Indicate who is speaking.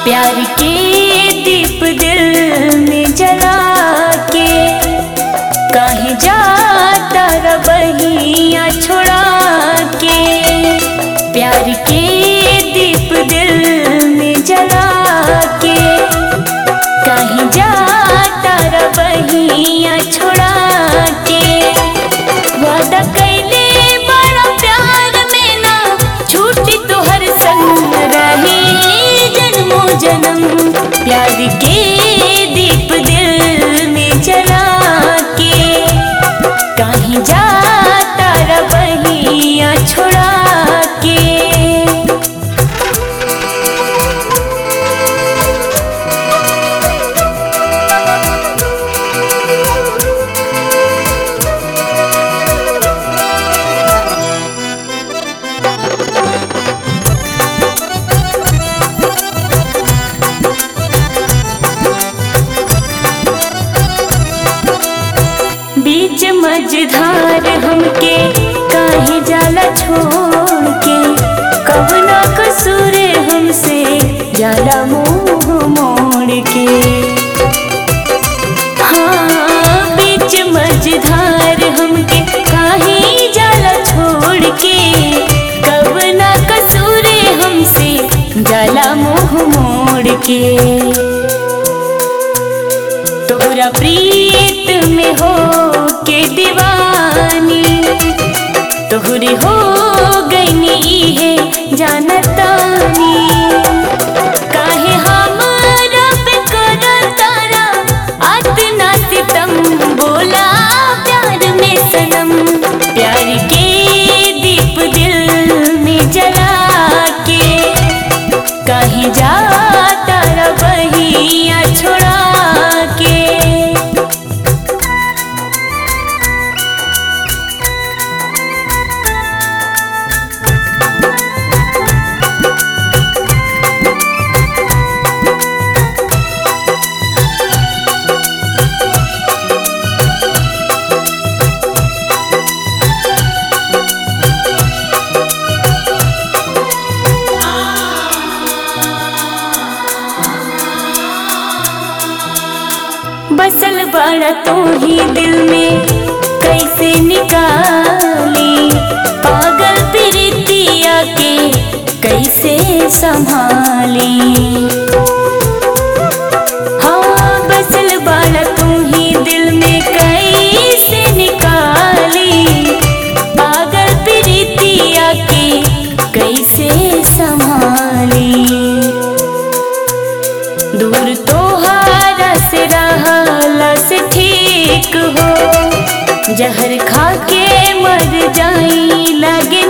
Speaker 1: प्यार के दीप दिल में जला के कहीं जाता रबहिया छोड़ा के प्यार के दीप दिल में जला के कहीं जाता रबहिया छोड़ा के वादा कैले बड़ा प्यार में ना छूटी तोहर संग रही जन्मों जन्म प्यार के दीप दिल में जला के कहीं जाता रबहिया छोड़ा के बीच मझधार हमके काहे जाला छोड़ के कवना कसूर हमसे जाला मुंह मोड़ के हाँ बीच मझधार हमके काहे जाला छोड़ के कवना कसूर हमसे जाला मुंह मोड़ के तोरा प्रीत में हो के दीवानी तोहरे हो गईनी है जानतानी काहे हमरा पे करत तारा अतना सितम बोला प्यार में सनम प्यार के दीप दिल में जला के कहीं जाता रबहिया छोड़ा के बसल बड़ा तू ही दिल में कैसे निकाली पागल प्रीतिया के कैसे संभाली हाँ बसल बड़ा तू ही दिल में कैसे निकाली पागल प्रीतिया के कैसे संभाली दूर तोहारा से रहला से ठीक हो जहर खा के मर जाई लगे